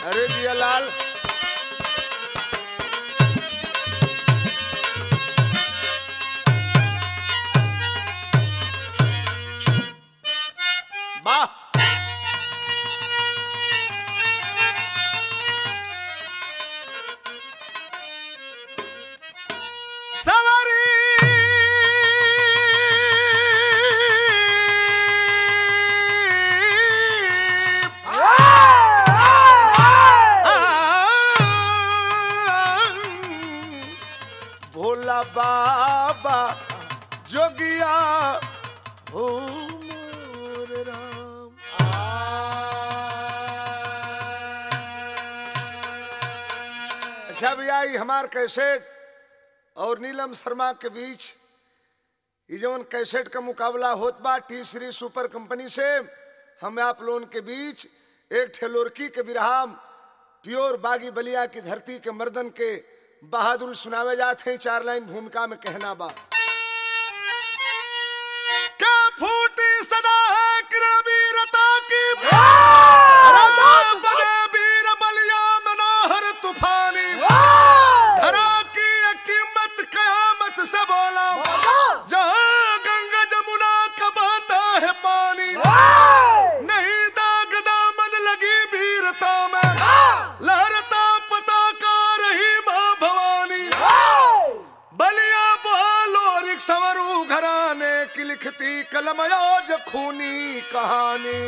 अरे जिया लाल वाह सवारी भोला बाबा जोगिया हो मोर राम अच्छा भैया ये हमार कैसेट और नीलम शर्मा के बीच ये जवन कैसेट का मुकाबला होत बा टी श्री सुपर कंपनी से हम आप लोगन के बीच एक ठेलोरकी के विराम प्योर बागी बलिया की धरती के मर्दन के बहादुर सुनावे जाते हैं चार लाइन भूमिका में कहना बा क्या फूटी सदा है किरण वीरता की बने वीर बलिया मनाहर तूफानी धरा की ये कीमत कयामत से बोला जहाँ गंगा जमुना का बहता है पानी नहीं दाग दामन लगी वीरता में लहरता पताका रही माँ भवानी बलिया बहाल और एक संवरू घराने की लिखती कलम आज खूनी कहानी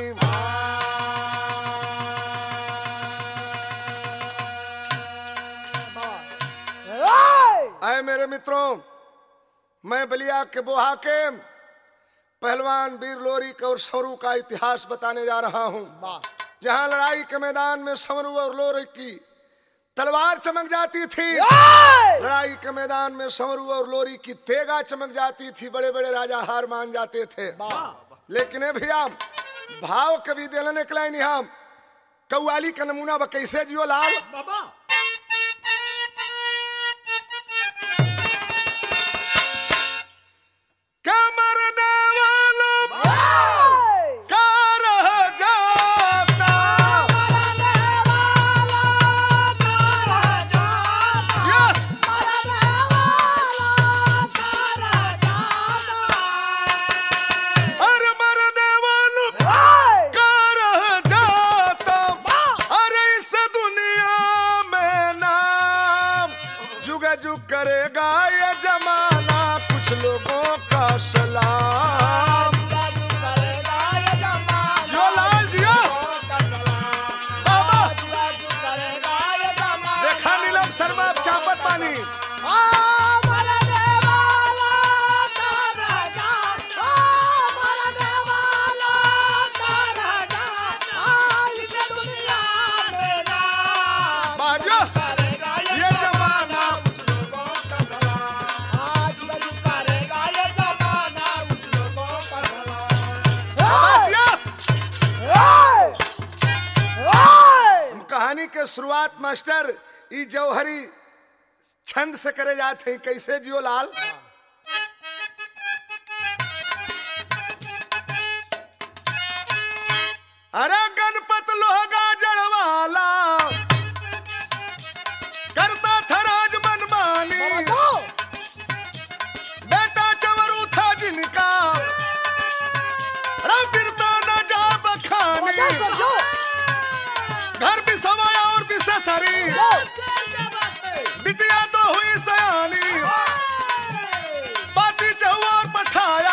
आए मेरे मित्रों मैं बलिया के बोहा के पहलवान वीर लोरी के और सवरू का इतिहास बताने जा रहा हूँ जहाँ लड़ाई के मैदान में समरू और लोरी की तलवार चमक जाती थी लड़ाई के मैदान में समरू और लोरी की तेगा चमक जाती थी बड़े बड़े राजा हार मान जाते थे लेकिन ए भैया भाव कभी दिल निकला नहीं हम कौआली का नमूना बा कैसे जियो लाल क्या मरने वाला का रह जाता Yes! अरे मरने वालों का रह जाता अरे इस दुनिया में नाम जुग जुग करेगा ये जमाना कुछ लोगों का सलाम जो लाल जियो बाबा देखा नीलम शर्मा चापत पानी बाजो ये जमाना बाजियो। हम कहानी के शुरुआत मास्टर ई जौहरी छंद से करे जाते हैं कैसे जियो लाल अरे गणपत लोहगा जड़वाला करता था राज मनमानी बेटा चवरू था जिनका अरे फिरता न जा बखानी घर भी सवाया और भी ससरी बिटिया तो हुई सयानी बाती चहुआ और पठाया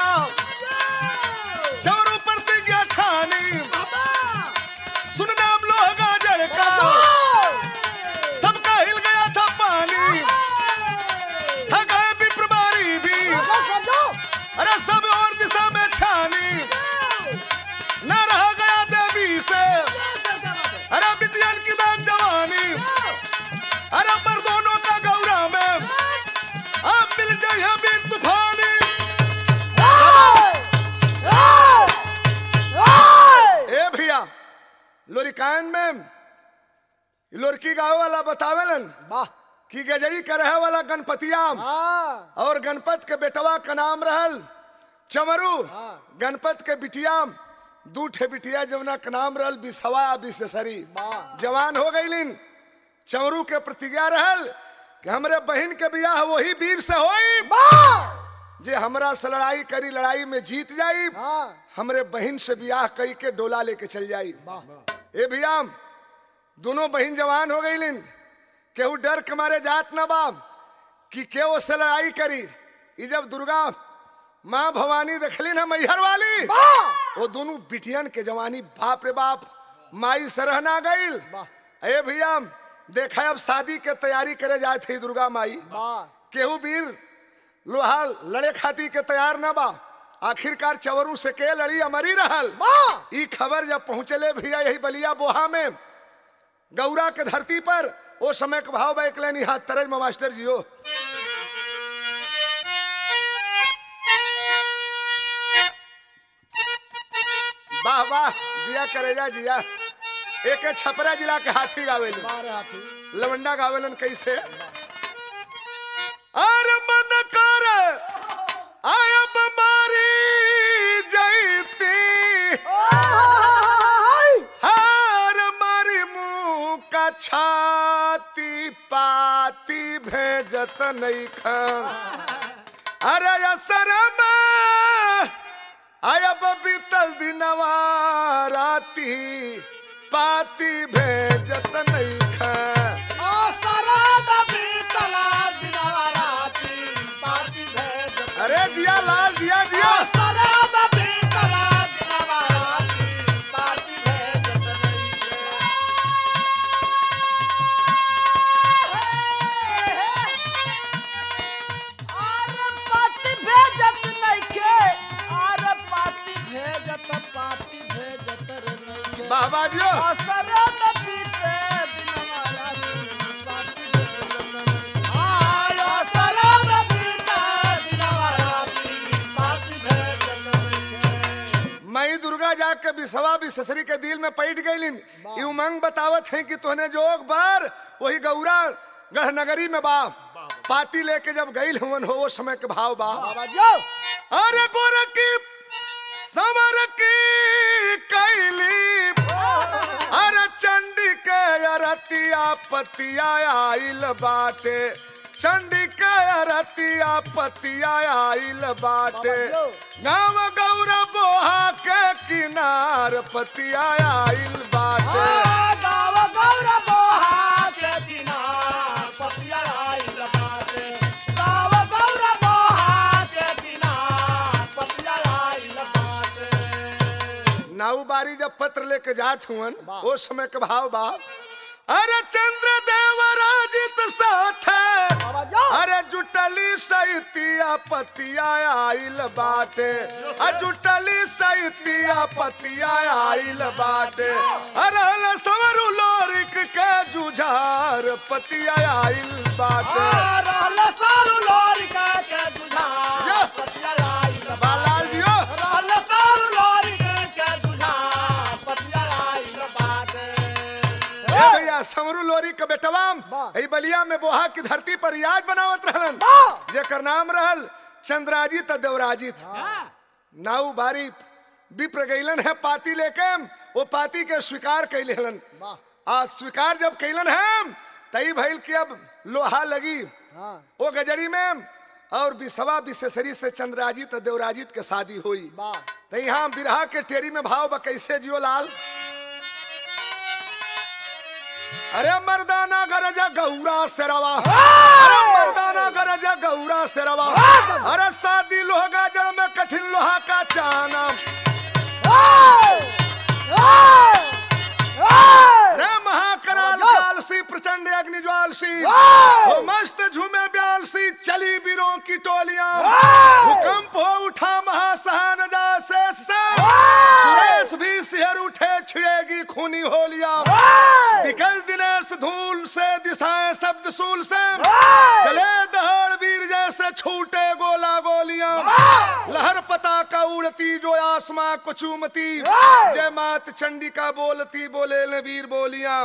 चवरू प्रतिज्ञा ठानी सुनना हम लोग गाजर का सबका हिल गया था पानी था गए भी प्रभारी भी अरे सब और दिशा में छानी न रह गया देवी से अरे बिटियन की दान जवानी अरे पर दोनों का गौरा में आप मिल गए बिन तूफानी ए भैया लोरिकान में लोरकी गाँव वाला बतावेलन कि गजड़ी का रहे वाला गणपतिया और गणपत के बेटवा का नाम रहल चमरू गणपत के बिटिया दू ठे बिटिया जमुना के नाम रहल बिसवा आ बिसेसरी वाह। जवान हो गईलिन चमरू के प्रतिज्ञा रहल कि हमरे बहन के बियाह वही वीर से होई जे हमरा से लड़ाई करी लड़ाई में जीत जाई हाँ हमरे बहन से बियाह कई के डोला लेके चल जाई वाह ए भैया दोनों बहन जवान हो गईलिन केहू डर के मारे जात न बा कि केहू से लड़ाई करी ई जब दुर्गा माँ भवानी देखलिन है मैहर वाली वो दोनों बिटियन के जवानी बाप रे बाप माई सरह ना गईल वाह। ए भैया देखा अब शादी के तैयारी करे जाए थी दुर्गा माई वाह केहू वीर लोहा लड़े खाती के तैयार न बा आखिरकार चवरू से के लड़ी अमरी रहल वाह ई खबर जब पहुंचले भैया यही बलिया बोहा में गौरा के धरती पर ओ समय के भाव बैक लेनी हाथ तरज में मास्टर जियो वाह वाह जिया करेजा जिया एक छपरा जिला के हाथी गावेली बारह हाथी लवंडा गावेलन कैसे और मन कर आयब मारी जैती हार मारी मुंह का छाती पाती भेजत नहीं खन अरे असर में आयब बीतल दिनवा राती पाती भेजत नहीं खन अरे जिया लाल जिया जिया बाबा जियो मई दुर्गा जाके बिसवा बिससरी के दिल में पैठ गईलिन ई उमंग बतावत है कि तोहने जोग बार वही गौरा गढ़ नगरी में बा पाती लेके जब गईल हुवन हो वो समय के भाव बा अरे गोर की समर की कैली अरे चंडी के अरतिया पतिया आइल बाटे चंडी के अरतिया पतिया आइल बाटे गाँव गौर बोहा के किनार पतिया आइल बाटे नाऊ बारी जब पत्र लेके जात हुवन ओ समय के भाव बा अरे चंद्र देवराजित साथ अरे जुटली सैतिया पतिया आइल बाटे अ जुटली सैतिया पतिया आइल बाटे अरे ल सवरु लोरिक के जुझार पतिया आइल बाटे बालाल जियो ए भैया समरू लोरी के बेटवाम वाह। ई बलिया में बोहा की धरती पर याज बनावत रहलन जेकर नाम रहल चंद्राजित आ देवराजित नाऊ बारी विप्र गईलन है पाती लेके वो पाती के स्वीकार कैले हलन आ स्वीकार जब कैलन है तई भइल कि अब लोहा लगी वो गजरी में और बिसवा बिसेसरी से चंद्राजित आ देवराजित के शादी हुई तो यहाँ बिरहा के टेरी में भाव बा कैसे जियो लाल अरे मर्दाना गरजा गौरा से रवा अरे मर्दाना गरजा गौरा से रवा अरे शादी लोहगा जड़ में कठिन लोहा का चाना रे महाकराल कालसी प्रचंड अग्निज्वाल सी हो मस्त झूमे ब्याल सी चली बीरों की टोलियां भूकंप हो उठा महासहान जैसे सुरेश भी सिहर उठे छिड़ेगी खूनी होलियां निकल दिनेश धूल से दिशाएं शब्द सूल से चले दहाड़ वीर जैसे छूटे गोला गोलियां लहर पता का उड़ती जो आसमां को चूमती जय मात चंडिका बोलती बोले ले वीर बोलियां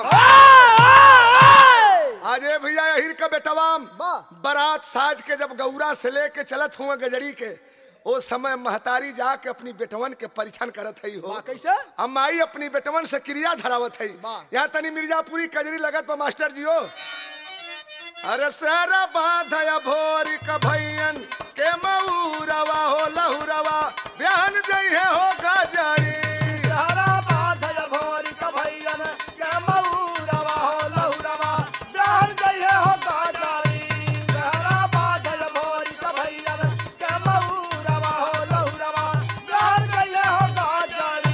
आजे भैया अहिर का बेटवाम वाह। बारात साज के जब गौरा से लेके चलत हुआ गजड़ी के ओ समय महतारी जाके अपनी बेटवन के परीक्षण करत हई हो वाह कैसे हम माई अपनी बेटवन से क्रिया धरावत है वाह। यहाँ तनी मिर्जापुरी कजरी लगत बा मास्टर जी हो अरे सारा बाधया भोरी का भैयन के मऊरवा हो लहुरवा बयान जइहे हो गजड़ी हरा बाधल भोरी का भैयन के मऊरवा हो लहुरवा जान जइहे हो गाजारी हरा बाधल भोरी का भैयन के मऊरवा हो लहुरवा जान जइहे हो गाजारी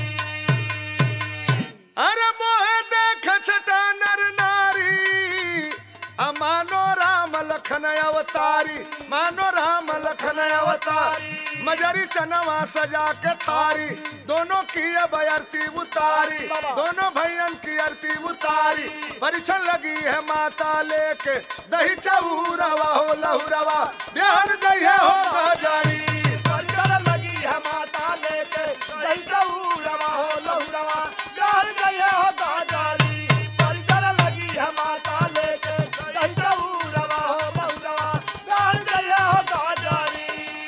अरे मोहे देख छटा नर नारी आ मानो राम लखन अवतारी मानो राम लखन अवतारी मजरी चनवा सजा के थारी दोनों की अब आरती उतारी दोनों भैयन की आरती उतारी परीक्षण लगी है माता लेके दही चौरवा हो लहुरवा बिहान दही हो गजारी परिकर लगी है माता लेके जय चौरवा हो लहुरवा जान जइहे हो गाजारी परिकर लगी है माता लेके जय चौरवा हो लहुरवा जान जइहे हो गाजारी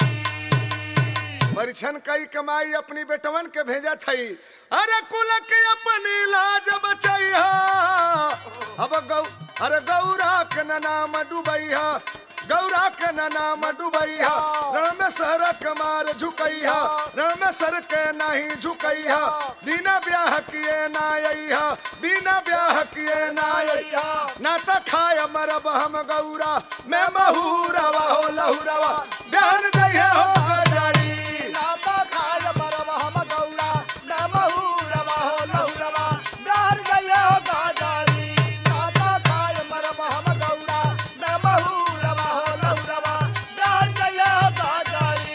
परीक्षण कई कमाई अपनी बेटवन के भेजा थई अरे कुल के अपनी लाज बचैहा अब गौ अरे गौरा के न नाम डुबैहा गौरा के न नाम डुबैहा रण में सर कमार झुकैहा रण में सर के नहीं झुकैहा बिना ब्याह किए ना अइहा बिना ब्याह किए ना अइहा ना त खाय मरब हम गौरा मैं महूरवा हो लहुरवा बयान दैहे हो गजारी नाता खाय मरवा हम गौरा न महुरवा हो लहुरवा जान जइहे हो गाजारी नाता खाय मरवा हम गौरा न महुरवा हो लहुरवा जान जइहे हो गाजारी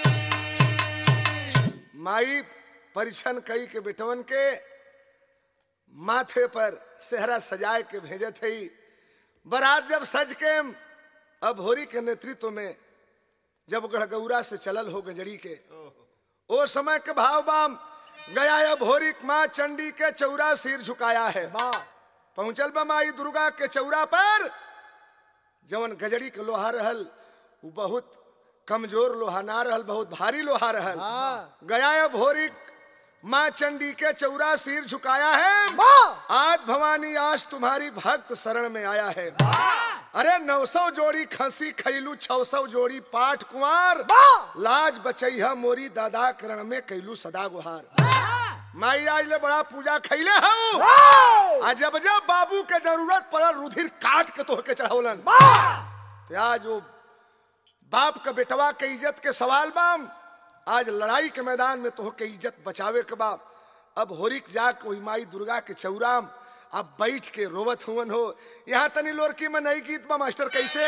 माई परीक्षण कई के बेटवन के माथे पर सेहरा सजाए के भेजत हई बारात जब सज के अब होरी के नेतृत्व में जब गढ़गौरा से चलल हो गजड़ी के ओ समय के भाव बाम गया अब होरी माँ चंडी के चौरा सिर झुकाया है वाह पहुंचल बा माई दुर्गा के चौरा पर जवन गजड़ी के लोहा रहल उ बहुत कमजोर लोहा ना रहल बहुत भारी लोहा रहल हाँ। गया अब होरी माँ चंडी के चौरा सिर झुकाया है वाह आज भवानी आज तुम्हारी भक्त शरण में आया है अरे नौ सौ जोड़ी खसी खैलू छौ सौ जोड़ी पाठ कुंवर वाह लाज बचैहा मोरी दादा करण में कैलू सदा गुहार माई आज ले बड़ा पूजा खैले हूँ वाह आ जब जब बाबू के जरूरत पड़ल रुधिर काट के तोह के चढ़ौलन ते आज वो बाप के बेटवा के इज्जत के सवाल बाम आज लड़ाई के मैदान में तोह के इज्जत बचावे के बाप अब होरिक जाके वही माई दुर्गा के चौराम अब बैठ के रोवत हुवन हो यहाँ तनी लोरकी में नई गीत बा मास्टर कैसे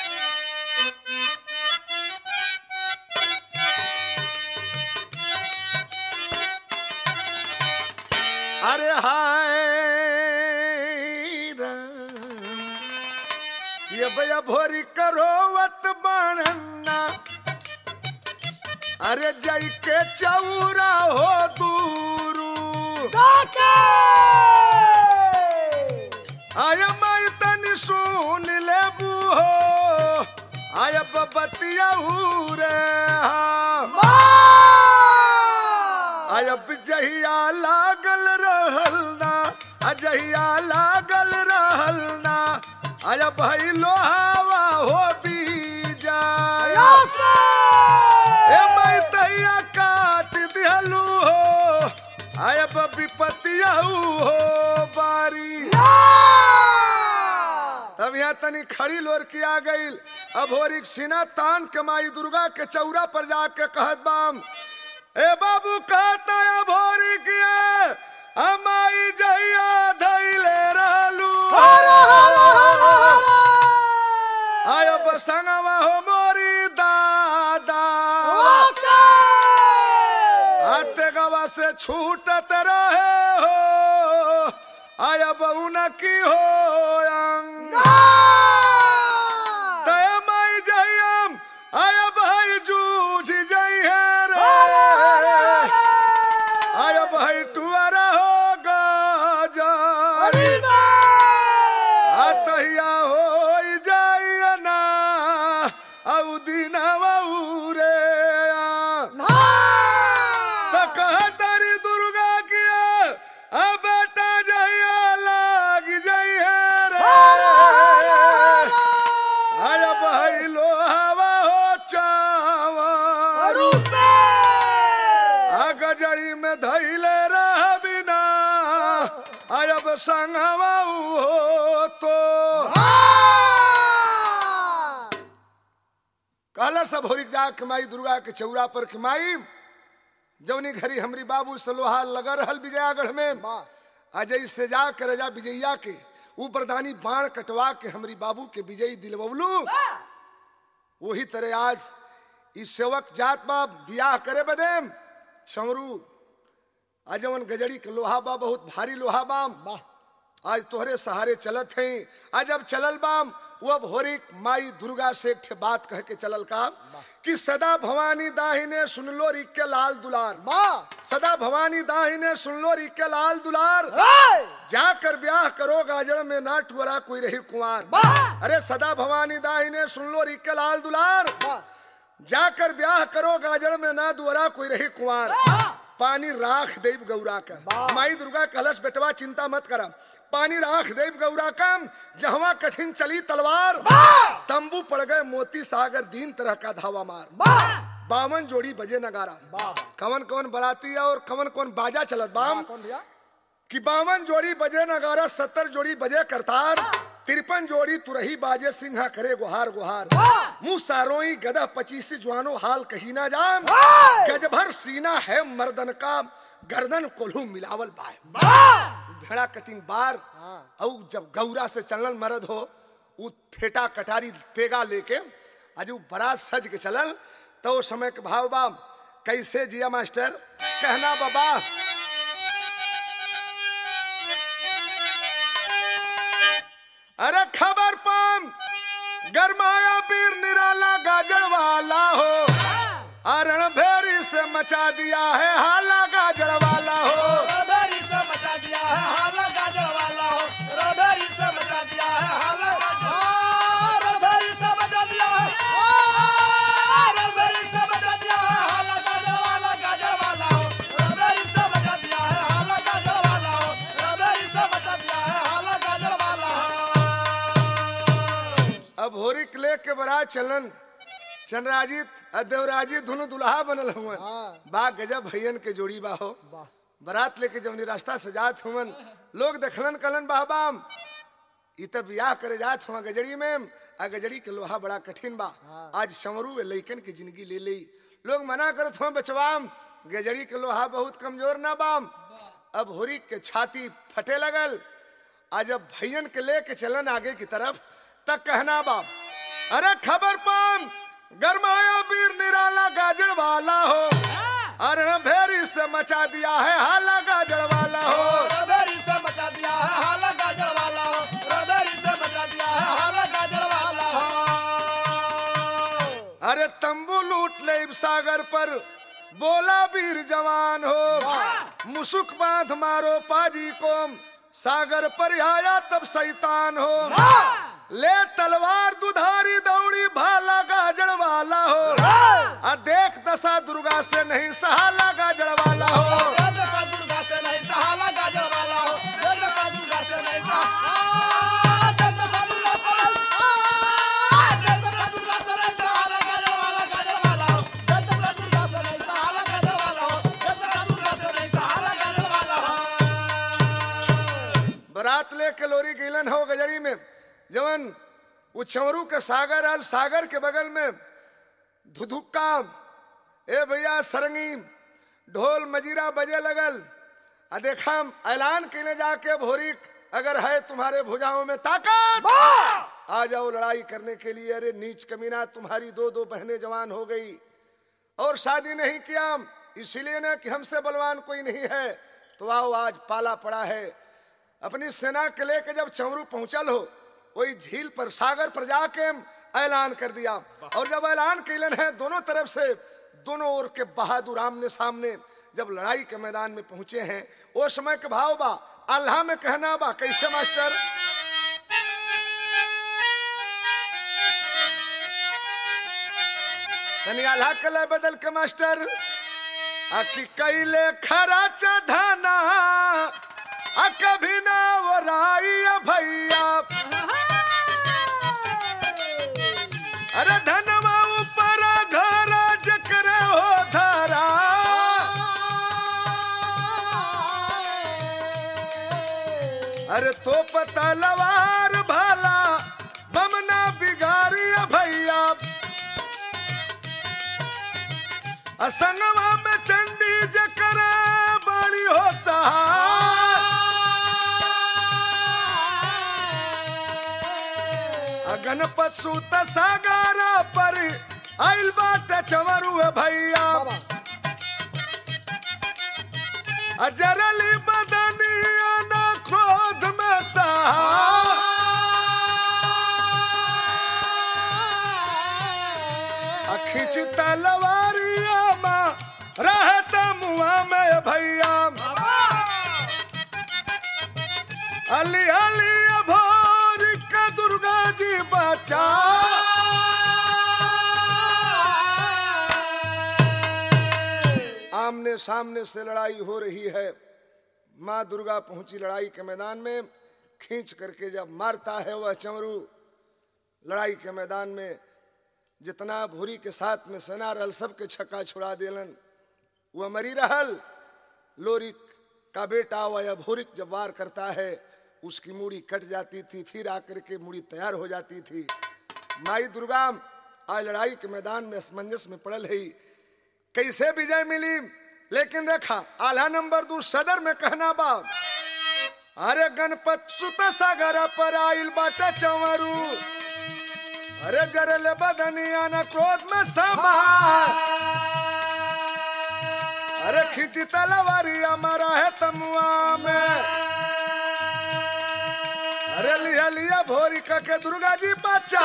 अरे हाय राम ये भैया भोरी करोवत बाणन्ना अरे जई के चौरा हो दूरू आय मैं तनी सुन ले हो आय बबतिया रे अब जहिया लागल रहल ना अजहिया लागल रहल ना आय भाई लोहावा हो बीजा ए मैं तैया काट दिहलू हो आय विपतिया हो बारी तब यहाँ तनी खड़ी लोर किया गई अब होरिक सीना तान के माई दुर्गा के चौरा पर जाके कहत बाम ए बाबू कहता है भोरी किया हमारी जहिया धैले रहलू आय बसंगवा हो मोरी दादा हाथे गवा से छूटत रहे हो आय बहुन की हो अंग तय मई जयम आय भाई जूझ जई है रे आय भाई टुअर हो गजारी अतहिया हो जाइए ना औ दिनवा उरे जब संगवा हो तो कहला सब होरिक जा के माई दुर्गा के चौरा पर के माई जवनी घरी हमरी बाबू सलोहा लगा रहल विजयागढ़ में अजय से जा के राजा विजैया के ऊपरदानी बाण कटवा के हमरी बाबू के विजयी दिलवलू वही तरह आज इस सेवक जात बा बियाह करे बदे छमरू आज जवन गजड़ी के लोहा बा बहुत भारी लोहा बाम आज तोहरे सहारे चलत हैं आज जब चलल बाम वो भोरिक माई दुर्गा से एक ठे बात कह के चलल का कि सदा भवानी दाहिने सुन लो रिक के लाल दुलार सदा भवानी दाहिने सुन लो रिक के लाल दुलार जाकर ब्याह करो गाजड़ में ना टुअरा कोई रही कुंवार अरे सदा भवानी दाहिने सुन लो रिक के लाल दुलार जाकर ब्याह करो गाजड़ में ना दुअरा कोई रही कुंवार पानी राख देव गौरा का माई दुर्गा कलश बेटवा चिंता मत करा पानी राख देव गौरा कम जहवा कठिन चली तलवार तंबू पड़ गए मोती सागर दीन तरह का धावा मार बावन जोड़ी बजे नगारा कवन कवन बराती और कवन कवन बाजा चलत बाम कि बावन जोड़ी बजे नगारा सत्तर जोड़ी बजे करतार तिरपन जोड़ी तुरही बाजे सिंहा करे गुहार गुहार मुंह सारोई गदा पचीसी जुआनो हाल कही ना जाम गज भर सीना है मर्दन का गर्दन कोल्हू मिलावल बाय भेड़ा कटिंग बार और जब गौरा से चलल मरद हो उ फेटा कटारी तेगा लेके आज उ बरात सज के चलल तो उस समय के भाव बा कैसे जिया मास्टर कहना बाबा अरे खबर पाम गरमाया पीर निराला गाजर वाला हो अरण भेरी से मचा दिया है हाला गाजर वाला हो अब होरी क्ले के बरा चलन चंद्राजित और देवराजित दोनों दुल्हा बनल हुआ बा गजब भैयन के जोड़ी बा हो बारात लेके जवनी रास्ता सजात हुवन लोग देखलन कलन बाहबाम इ त बियाह करे जात हुआ गजड़ी में आ गजड़ी के लोहा बड़ा कठिन बा आज समरू वे लइकन की जिंदगी ले ली लोग मना करत हुआ बचवाम गजड़ी के लोहा बहुत कमजोर ना बाम अब होरी के छाती फटे लगल आज जब भैयन के लेके चलन आगे की तरफ तक कहना बाम अरे खबर पाम गरमाया वीर निराला गाजर वाला हो अरे भेरी से मचा दिया है हाला गाजर वाला हो अरे तंबू लूट ले इब सागर पर बोला वीर जवान हो मुसुक बांध मारो पाजी को सागर पर आया तब शैतान हो ले तलवार दुधारी दौड़ी भाला गाजड़ वाला हो आ देख दशा दुर्गा से नहीं सहाला गाजड़ वाला हो बारात लेके लोरी गिलन हो गजड़ी में जवन उछवरू के सागर आल सागर के बगल में धुधुक्का ए भैया सरंगी ढोल मजीरा बजे लगल आ देखा ऐलान कैले जाके भोरिक अगर है तुम्हारे भुजाओं में ताकत आ जाओ लड़ाई करने के लिए अरे नीच कमीना तुम्हारी दो दो बहनें जवान हो गई और शादी नहीं किया इसीलिए ना कि हमसे बलवान कोई नहीं है तो आओ आज पाला पड़ा है अपनी सेना के लेके जब चमरू पहुंचल हो वही झील पर सागर पर जाके ऐलान कर दिया और जब ऐलान कैलन है दोनों तरफ से दोनों ओर के बहादुर आमने सामने जब लड़ाई के मैदान में पहुंचे हैं वो समय के भाव बा अल्लाह में कहना बा कैसे मास्टर तनी अल्लाह के ले बदल के मास्टर आ कि कैले खराच धना आ कभी ना वो राई भैया अरे धनवा ऊपर घर जकरे हो धरा पतलवार भाला बमना बिगारी भैया असंगवा में चंडी जकर बड़ी हो सहा गणपत सूत सागारा पर आइल बाटे चमरू भैया अजरली बदनिया न क्रोध में सहा खिंच तलवारिया माँ रहत मुआ में भैया अली अली भोर का दुर्गा जी बचा आमने सामने से लड़ाई हो रही है माँ दुर्गा पहुंची लड़ाई के मैदान में खींच करके जब मारता है वह चमरू लड़ाई के मैदान में जितना भूरी के साथ में सेना रहल सबके छक्का छुड़ा देलन वह मरी रहल लोरी का बेटा वह भूरिक जब वार करता है उसकी मूड़ी कट जाती थी फिर आकर के मूड़ी तैयार हो जाती थी माई दुर्गा आज लड़ाई के मैदान में असमंजस में पड़ल है कैसे विजय मिली लेकिन देखा आल्हा नंबर दू सदर में कहना बा अरे गणपत सुत सागर पर आइल बाटे चंवरू अरे जरल बदनिया न क्रोध में सभा अरे खिंची तलवारी हमारा है तमुआ में अरे लिया लिया भोरी का के दुर्गा जी बच्चा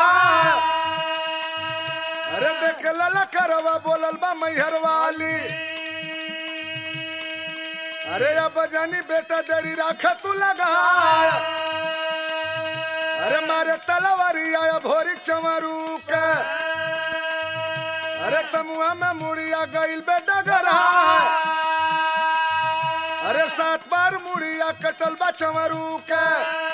अरे देख लला करवा बोलल बा मैहर वाली अरे अब जानी बेटा देरी राख तू लगा अरे मारे तलवारी आया भोरी चमरू के अरे तमुआ में मुड़िया गइल बेटा गरा अरे सात बार मुड़िया कटल बा चमरू के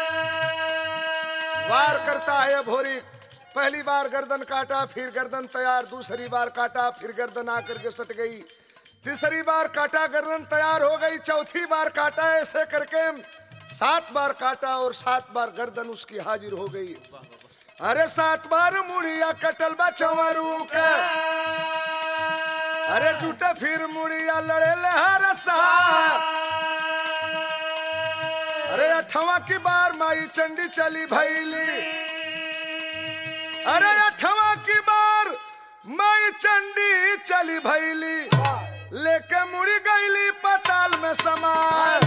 वार करता है भोरी पहली बार गर्दन काटा फिर गर्दन तैयार दूसरी बार काटा फिर गर्दन आकर के सट गई तीसरी बार काटा गर्दन तैयार हो गई चौथी बार काटा ऐसे करके सात बार काटा और सात बार गर्दन उसकी हाजिर हो गई अरे सात बार मुड़िया कटल बा चंवरू के अरे टूटे फिर मुड़िया लड़े ले हर अरे अठवा की बार माई चंडी चली भैली अरे अठवा की बार माई चंडी चली भैली लेके मुड़ी गईली पताल में समान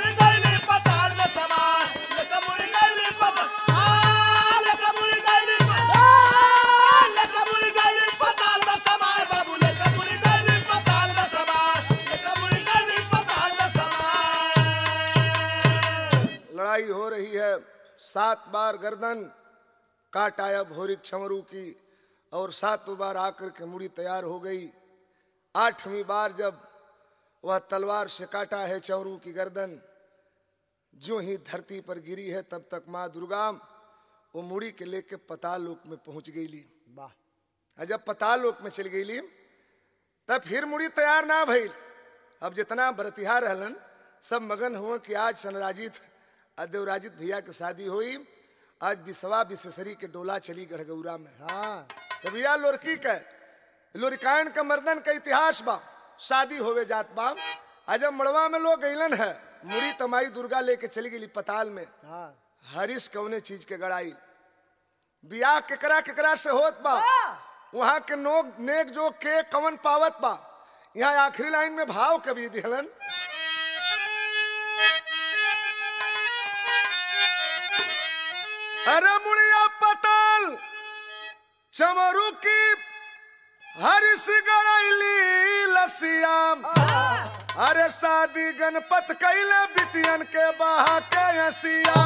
लड़ाई हो रही है सात बार गर्दन काट आया भोरिक छमरू की और सातों बार आकर के मुड़ी तैयार हो गई आठवीं बार जब वह तलवार से काटा है चौरू की गर्दन जो ही धरती पर गिरी है तब तक माँ दुर्गा वो मुड़ी के लेके पताल लोक में पहुंच गई ली और जब पताल लोक में चल गई ली तब फिर मुड़ी तैयार ना भइल अब जितना बरतिहार रहलन सब मगन हुआ कि आज सनराजित और देवराजित भैया के शादी हुई आज बिसवा बिसेसरी के डोला चली गढ़गौरा में तो भैया लोरकी के लोरिकायन का मर्दन का इतिहास बा शादी होवे जात बा आज जब मड़वा में लोग गईलन है मुड़ी तमाई दुर्गा लेके चली गई पताल में हरिश कौने चीज के गड़ाई बियाह केकरा केकरा से होत बा वहां के नोक नेक जो के कवन पावत बा यहाँ आखिरी लाइन में भाव कवि दिहलन अरे मुड़िया पताल चमरू की हरिश गड़ैली लसियाम अरे शादी गणपत कैले बिटियन के बहा के हसिया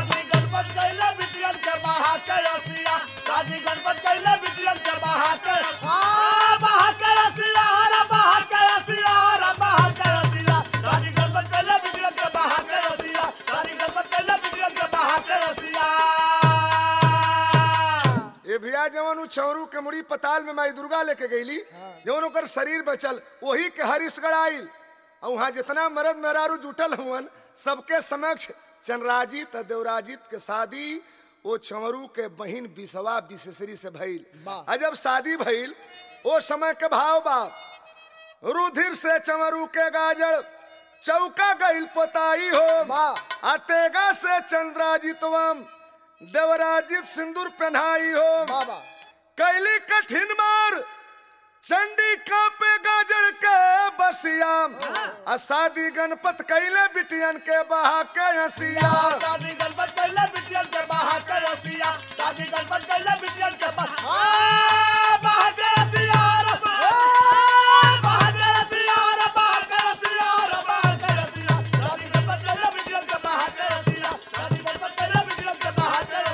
ये भैया जवन उ चौरू के मुड़ी पताल में माई दुर्गा लेके गईली जवन ओकर शरीर बचल वही के हरिश गड़ाइल और वहाँ जितना मर्द मेहरारू जुटल हुवन सबके समक्ष चंद्राजित और देवराजित के शादी वो चंवरू के बहिन बिसवा बिसेसरी से भइल वाह। आ जब शादी भइल वो समय के भाव बा रुधिर से चंवरू के गाजर चौका गइल पोताई हो वाह। अतेगा से चंद्राजितवम देवराजित सिंदूर पहनाई हो बाबा कैली कठिन मार चंडी कापे गाजर के बसिया आ शादी गणपत कैले बिटियन के बहा के हसिया शादी गणपत कैले बिटियन के बाहर के रसिया शादी गणपत कैले बिटियन के बाहर आ, बाहर के रसिया रे, ए, बाहर के रसिया रे, बाहर के रसिया रे, बाहर के रसिया। शादी गणपत कैले बिटियन के बाहर के रसिया शादी गणपत कैले बिटियन के बाहर के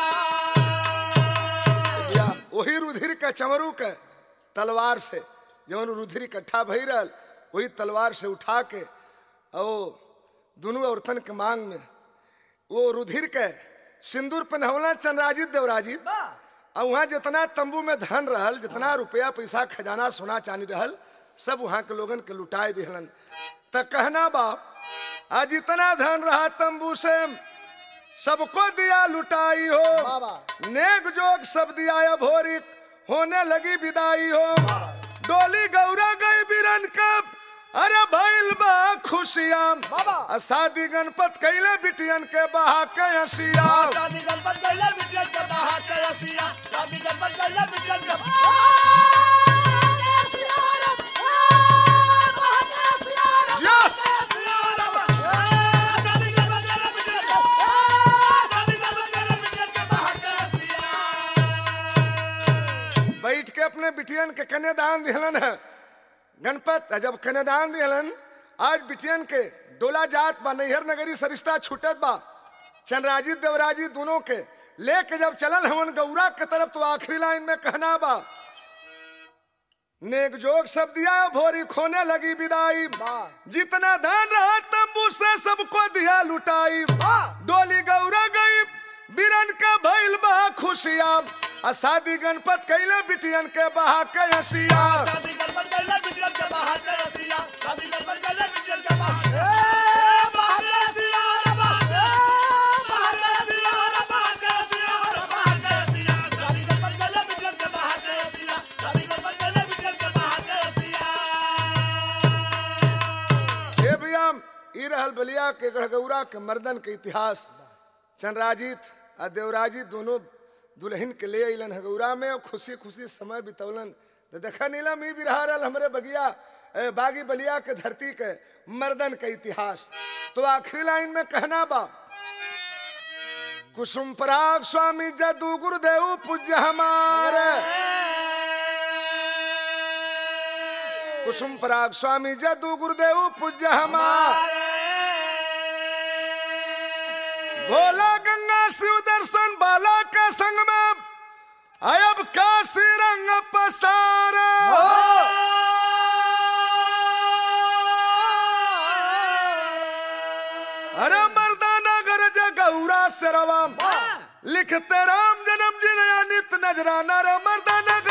रसिया या वही रुधिर के चमरू के तलवार से जवन रुधिर इकट्ठा भई रहल वही तलवार से उठा के ओ दोनों औरतन के मांग में वो रुधिर के सिंदूर पहनवला चंद्राजित देवराजित और वहाँ जितना तंबू में धन रहल जितना रुपया पैसा खजाना सोना चांदी रहल सब वहाँ के लोगन के लुटाए दिहलन त कहना बाप आज इतना धन रहा तंबू से सबको दिया लुटाई हो बाबा। नेक जोग सब दिया अब भोरी होने लगी विदाई हो डोली गौरा गई बिरन कब अरे भइल बा खुशियां बाबा। आ शादी गणपत कैले बिटियन के बहा के हसिया शादी गणपत कैले बिटियन के बाहर के रसिया शादी गणपत कैले बिटियन के आ, रसिया रे, आ, बाहर के रसिया रे, या। रसिया रे, आ, शादी गणपत कैले बिटियन के, आ, शादी गणपत कैले बिटियन के बाहर के रसिया। बैठ के अपने बिटियन के कन्यादान दिहलन है गणपत जब कन्यादान दिहलन आज बिटियन के डोला जात बा नैहर नगरी सरिश्ता छूटत बा चंद्राजी देवराजी दोनों के लेके जब चलल हवन गौरा के तरफ तो आखिरी लाइन में कहना बा नेक जोग सब दिया भोरी खोने लगी विदाई वाह। जितना धन रहा तंबू से सबको दिया लुटाई वाह। डोली गौरा गई बिरन का भइल बा खुशिया आ शादी गणपत कैले बिटियन के बहा के हसिया शादी गणपत कैले बिटियन के बाहर के रसिया शादी गणपत कैले बिटियन के बाहर ए, बाहर के रसिया रे, बाहर ए, बाहर के रसिया रे, बाहर के रसिया रे, बाहर के रसिया। शादी गणपत कैले बिटियन के बाहर के रसिया शादी गणपत कैले बिटियन के बाहर के रसिया हे भैया ई रहल बलिया के गढ़गौरा के मर्दन के इतिहास चंद्राजित आ देवराजित दोनों दुल्हन के ले अलन हगौरा में और खुशी खुशी समय बितौलन तो देखा नीलम ई भी रहा रहल हमरे बगिया ए, बागी बलिया के धरती के मर्दन के इतिहास तो आखिरी लाइन में कहना बा कुसुम पराग स्वामी जदू गुरुदेव पूज्य हमारे कुसुम पराग स्वामी जदू गुरुदेव पूज्य हमारे भोला गंगा शिव दर्शन बाला के संग में अयब काशी रंग पसारे अरे मर्दाना गरज गौरा से रवाम लिखते राम जन्म जिन नित नजराना रे मर्दाना